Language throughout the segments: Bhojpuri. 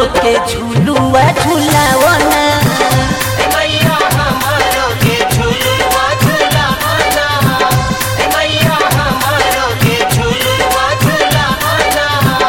के झुलुआ झुलावना मैया हमारो के झुलुआ झुलावना मैया हमारो के झुलुआ झुलावना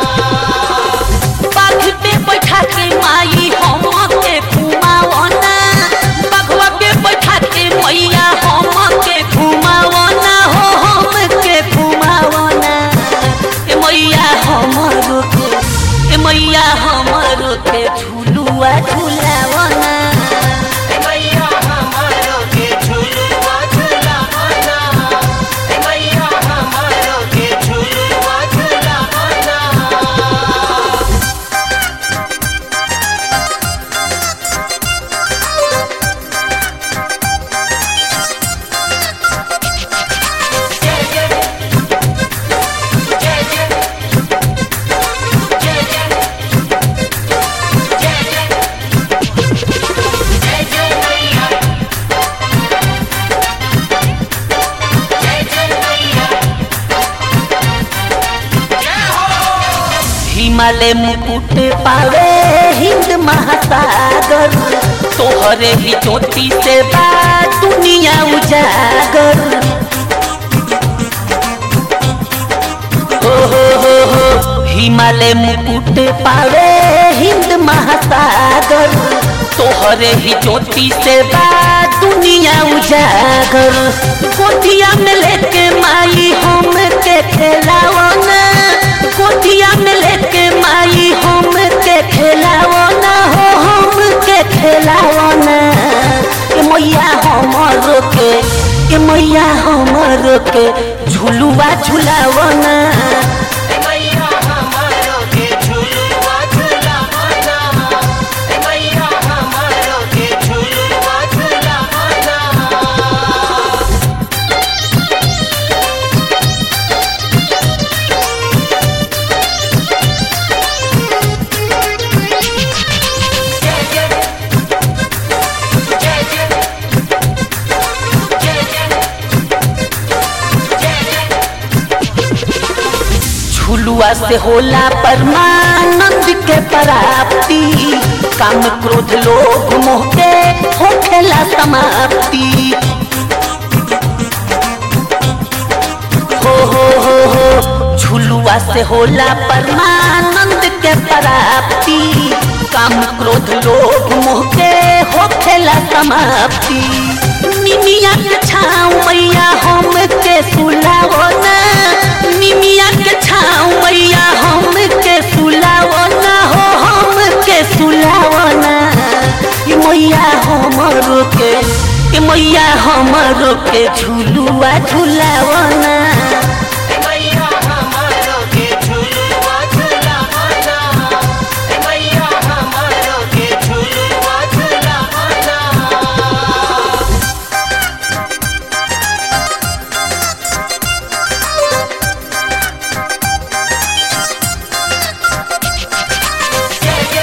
बाघ पे बैठा के माई हम के घुमावना बघवा पे बैठा के मैया हम के घुमावना हो हम के घुमावना ए मैया हमरो के ए मैया हमरो के झुलुआ झुलावना मैया हमारो के झुलुआ झुलावना मैया हमारो के झुलुआ झुलावना जय जय जय जय जय जय जय जय जय जय मैया जय जय मैया जय हो हिमालय मुकुट पावे हिंद महासागर तोहरे ही ज्योति से बा दुनिया उजागर हो हो हो हो हिमालय मुकुट पावे हिंद महासागर तोहरे ही ज्योति से बा दुनिया उजागर गोदिया में लेके माई हम के खेलावना गोदिया में लेके माई हम के खेलावना हो हम के खेलावना ए मैया हमरो के ए मैया हमरो के झुलुआ झुलावना मैया हमारो के झुलुआ झुलावना मैया हमारो के झुलुआ झुलावना जय जय जय जय जय जय जय झुलुआ से होला परमानंद के प्राप्ति काम क्रोध लोभ मोह के होखेला समाप्ति हो हो हो हो झुलुआ से होला परमानंद के प्राप्ति काम क्रोध लोभ मोह के होखेला समाप्ति निमिया के छाँव मैया हम के सुलावना निमिया के छाँव मैया हम के सुलावना हो हम के सुलावना ई मैया हमरो के ई मैया हमरो के झुलुआ झुलावना मैया हमारो के झुलुआ झुलावना मैया हमारो के झुलुआ झुलावना जय जय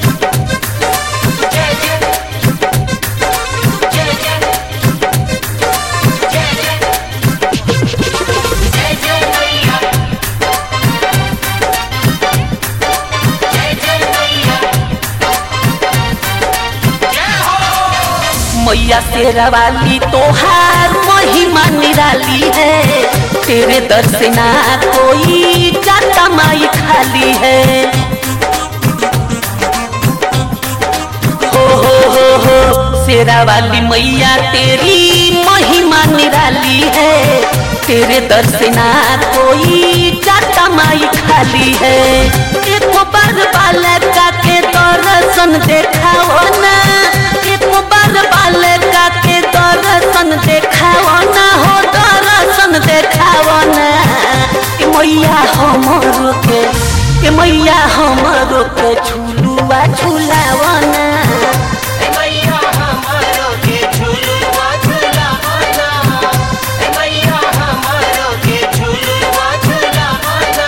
जय जय जय जय जय जय जय मैया जय जय मैया जय हो मैया शेरा वाली तोहार महिमा निराली है तेरे दर से ना कोई जाता माई खाली है हो हो हो हो शेरा वाली मैया तेरी महिमा निराली है तेरे दर से ना कोई जाता माई खाली है एक बार बालका के दर्शन देखाओ ना एक बार बालका के दर्शन देखाओ ना हो दर्शन देखाओ ना ए मैया हमरो के ए मैया हमरो के झुलुआ झुलावना मैया हमारो के झुलुआ झुलावना मैया हमारो के झुलुआ झुलावना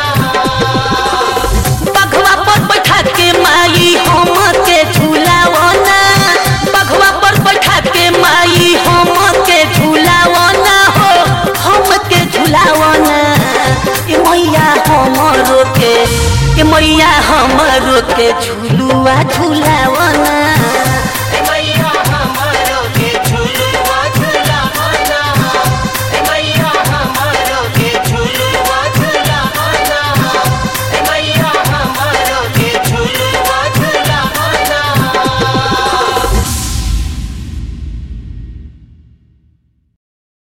बघवा पर बैठा के माई हम के झुलावना बघवा पर बैठा के माई हम के झुलावना हो हम के झुलावना ए मैया हमरो के ए मैया हमरो के झुलुआ झूला